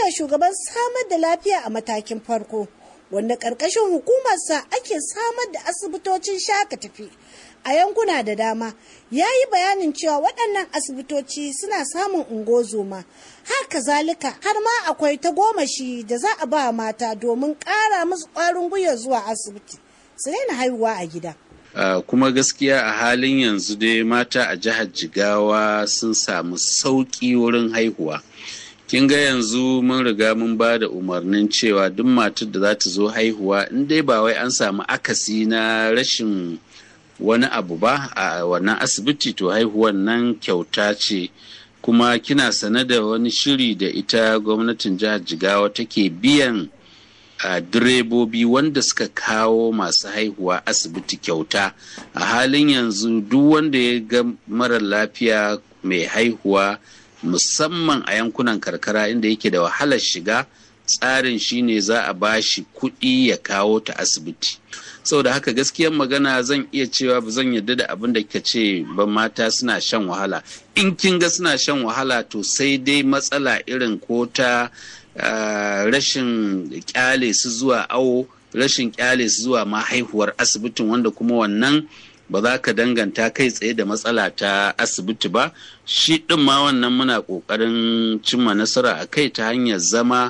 shine shugaban samar da lafiya a matakin farko wanda ƙarƙashin hukumarsa ake samar da asibitocin shaka tafi a yankuna da dama ya yi bayanin cewa waɗannan asibitoci suna samun ungozoma haka zalika har ma akwai ta gomashi da za a ba mata domin ƙara musu ƙwarin gwiwa zuwa asibiti su daina haihuwa a gida Uh, kuma gaskiya a halin yanzu dai mata a jihar jigawa sun samu sauƙi wurin haihuwa kin ga yanzu mun riga mun ba da umarnin cewa duk matar da za ta zo haihuwa in dai ba wai an samu akasi na rashin wani abu ba a wannan asibiti to haihuwan nan kyauta ce kuma kina sane da wani shiri da ita gwamnatin jihar jigawa take biyan a direbobi wanda suka kawo masu haihuwa asibiti kyauta a halin yanzu duk wanda ya ga mara lafiya mai haihuwa musamman a yankunan karkara inda yake da wahalar shiga tsarin shine za a bashi kuɗi ya kawo ta asibiti saboda haka gaskiyar magana zan iya cewa ba zan yarda da abin da ka ce ba mata suna shan wahala in kin ga suna shan wahala to sai dai matsala irin ko ta Uh, rashin kyale su zuwa awo rashin kyale su zuwa ma haihuwar asibitin wanda kuma wannan ba za ka danganta kai tsaye da matsala ta asibiti ba shi ɗin ma wannan muna ƙoƙarin cimma nasara a kai ta hanyar zama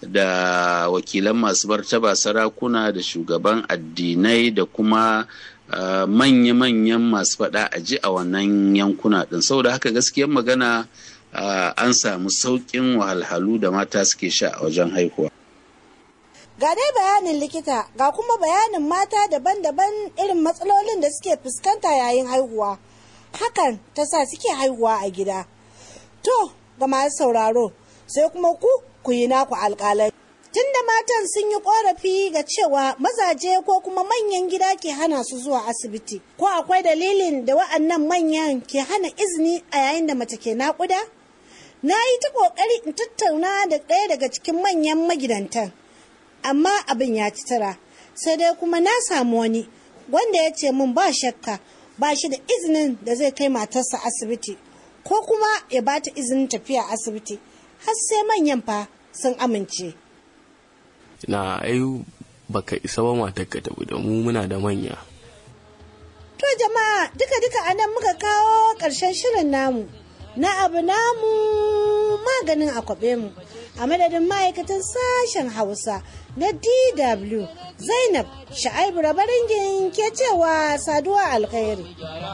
da wakilan masu martaba sarakuna da shugaban addinai da kuma uh, manya-manyan masu faɗa a ji a wannan yankuna ɗin saboda haka gaskiyar magana Uh, an samu sauƙin wahalhalu da mata suke sha a wajen haihuwa. Ga dai bayanin likita ga kuma bayanin mata daban-daban irin matsalolin da suke fuskanta yayin haihuwa. Hakan ta sa suke haihuwa a gida. To, ga masu sauraro, sai kuma ku ku yi naku alƙalai. Tunda matan sun yi ƙorafi ga cewa mazaje ko kuma manyan gida ke hana su zuwa asibiti, ko akwai dalilin da wa'annan manyan ke hana izini a yayin da mace ke naƙuda? na yi ta ƙoƙari in tattauna da ɗaya daga cikin manyan magidantan amma abin ya ci tara sai dai kuma na samu wani wanda ya ce min ba shakka ba shi da izinin da zai kai matarsa asibiti ko kuma ya ba ta izinin tafiya asibiti har sai manyan fa sun amince na ai baka isa ba matar ka tafi da mu muna da manya to jama'a duka-duka anan muka kawo ƙarshen shirin namu na abu namu maganin akwabe mu a madadin ma'aikatan sashen hausa na dw zainab sha'aibu rabaringin ke cewa saduwa alkhairi